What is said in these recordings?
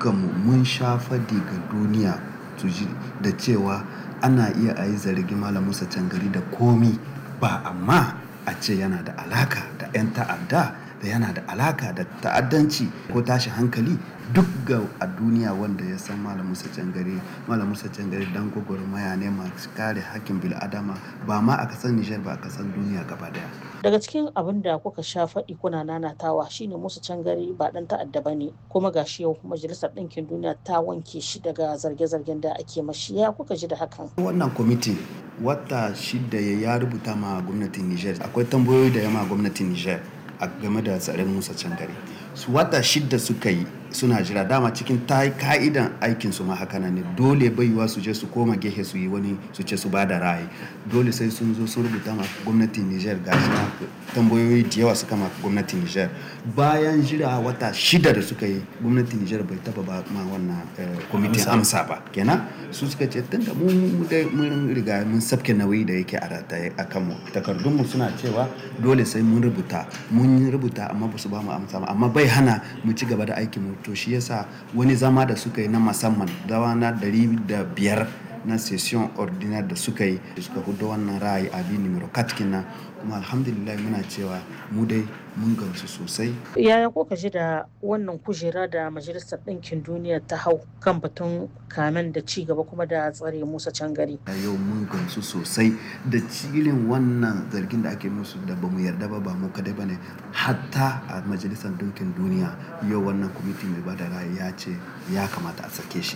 dukkanmu mun sha fadi ga duniya su ji da cewa ana iya a yi zargi Malam Musa Cangari da komi ba amma a ce yana da alaka da 'yan ta'adda da yana da alaka da ta'addanci ko tashi hankali duk ga a duniya wanda ya san Malam Musa Cangari Malam Musa Cangari dan gwagwarmaya ne masu kare hakkin bil'adama ba ma a kasar Nijar ba a kasar duniya gaba daya. daga cikin abin da kuka sha faɗi kuna nanatawa shine musu cangari ba ɗan ta'adda ba ne kuma gashi yau majalisar ɗinkin duniya ta wanke shi daga zarge-zargen da ake mashi ya kuka ji da hakan wannan kwamiti wata shida ya rubuta ma gwamnatin niger akwai tambayoyi da yama gwamnatin niger a game da tsarin musa cangari su wata shida suka yi suna jira dama cikin ta ka'idan aikin su ma haka ne dole baiwa su je su koma gehe su yi wani su ce su bada ra'ayi dole sai sun zo sun rubuta ma gwamnatin Niger gashi na tambayoyi da yawa suka ma gwamnatin Niger bayan jira wata shida da suka yi gwamnatin Niger bai taba ba ma wannan kwamitin amsa ba kenan su suka ce tunda mu mun riga mun sabke nauyi da yake a rataye a kanmu takardun mu suna cewa dole sai mun rubuta mun rubuta amma ba su ba mu amsa ba amma bai hana mu ci gaba da aikin mu to shi yasa wani zama da suka yi na musamman dawa na dari da biyar na session ordinaire da suka yi da suka hudu wannan ra'ayi abi numero katkina kuma alhamdulillah muna cewa mu dai mun gamsu sosai yaya kuka ji da wannan kujera da majalisar ɗinkin duniya ta hau kan batun kamen da ci gaba kuma da tsare musa cangari a yau mun gamsu sosai da cilin wannan zargin da ake musu da bamu yarda ba ba mu kadai bane hatta a majalisar ɗinkin duniya yau wannan kwamiti mai bada ra'ayi ya ce ya kamata a sake shi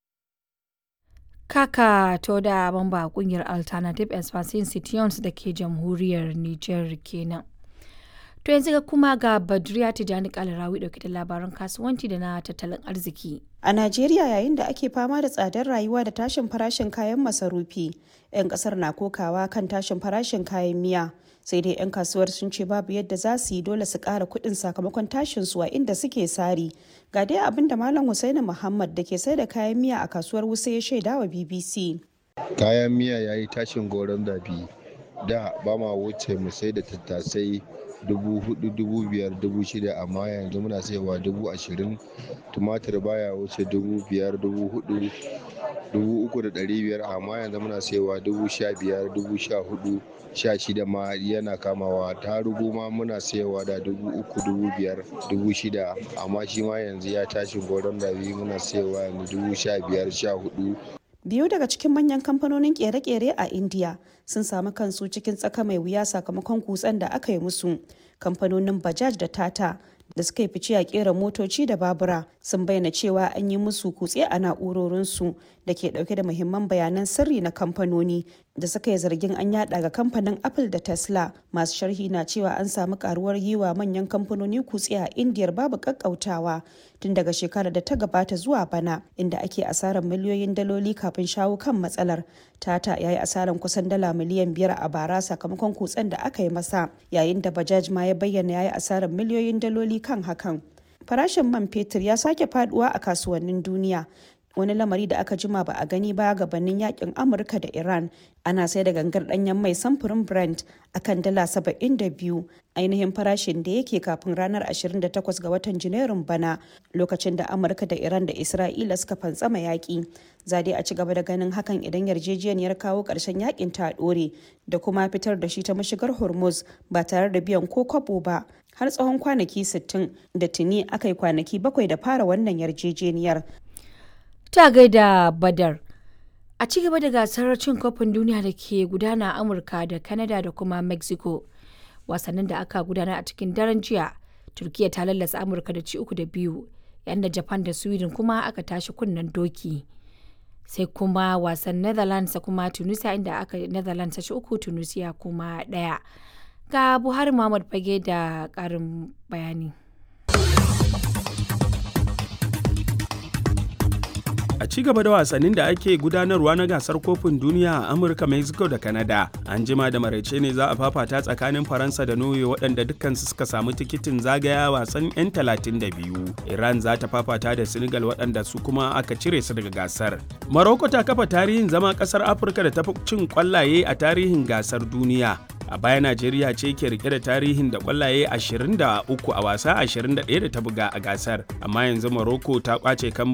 Kaka to da bamba kungiyar Alternative Expansion Institutions da ke jamhuriyar Nijar kenan. To yanzu ga kuma ga Badriya Tijani Kalarawi dauke da labaran kasuwanci da na tattalin arziki. A Najeriya yayin da ake fama da tsadar rayuwa da tashin farashin kayan masarufi, 'yan kasar na kokawa kan tashin farashin kayan miya. Sai dai 'yan kasuwar sun ce babu yadda za su yi dole su ƙara kuɗin sakamakon tashin su a inda suke sari. Ga dai abin da Malam Hussaini Muhammad da ke sai da kayan miya a kasuwar Wuse ya shaida wa BBC. Kayan miya ya yi tashin goron zabi. Da ba ma wuce mu sai da tattasai dubu hudu dubu biyar dubu shida amma yanzu muna saiwa dubu ashirin tumatir baya wuce dubu biyar dubu hudu dubu uku da dari biyar amma yanzu muna saiwa dubu sha biyar dubu sha hudu sha shida ma yana kamawa tarugu ma muna saiwa da dubu uku dubu biyar dubu shida amma shi ma yanzu ya tashi goron rabi muna saiwa yanzu dubu sha biyar sha hudu biyu daga cikin manyan kamfanonin kere-kere a india sun samu kansu cikin tsaka mai wuya sakamakon kutsen da aka yi musu kamfanonin bajaj da tata da suka yi fice a kera motoci da babura sun bayyana cewa an yi musu kutse a na'urorinsu da ke dauke da muhimman bayanan sirri na kamfanoni da suka yi zargin an yada ga kamfanin apple da tesla masu sharhi na cewa an samu karuwar yi wa manyan kamfanoni kutse a indiyar babu kakkautawa tun daga shekarar da ta gabata zuwa bana inda ake asarar miliyoyin daloli kafin shawo kan matsalar tata ya yi asarar kusan dala miliyan biyar a bara sakamakon kutsen da aka yi masa yayin da bajaj ma ya bayyana ya yi asarar miliyoyin daloli kan hakan farashin man fetur ya sake faduwa a kasuwannin duniya wani lamari da aka jima ba a gani ba gabanin yakin amurka da iran ana sai da gangar danyen mai samfurin brent akan dala 72 ainihin farashin da yake kafin ranar 28 ga watan janairun bana lokacin da amurka da iran da isra'ila suka fantsama yaƙi zade a ci gaba da ganin hakan idan yarjejeniyar kawo ƙarshen yakin ta ɗore da kuma fitar da shi ta mashigar hormuz ba tare da biyan ko kwabo ba har tsawon kwanaki 60 da tuni aka yi kwanaki bakwai da fara wannan yarjejeniyar ta gaida badar a ci gaba da gasar cin kofin duniya da ke gudana a amurka da canada da kuma mexico wasannin da aka gudana a cikin daren jiya turkiya ta lallasa amurka da ci uku da biyu yayin da japan da sweden kuma aka tashi kunnen doki sai kuma wasan netherlands kuma tunisia inda aka netherlands ta ci uku tunisia kuma daya ga buhari muhammad fage da karin bayani A ci gaba da wasannin da ake gudanarwa na gasar kofin duniya a Amurka, Mexico da Canada. An jima da maraice ne za a fafata tsakanin Faransa da Norway waɗanda dukkansu suka samu tikitin zagaya wasan 'yan 32. Iran za ta fafata da Senegal waɗanda su kuma aka cire su daga gasar. Morocco ta kafa tarihin zama ƙasar Afirka da tafi cin kwallaye a tarihin gasar duniya. a baya najeriya ce ke rike da tarihin da kwallaye 23 a wasa 21 da ta buga a gasar amma yanzu morocco ta kwace kan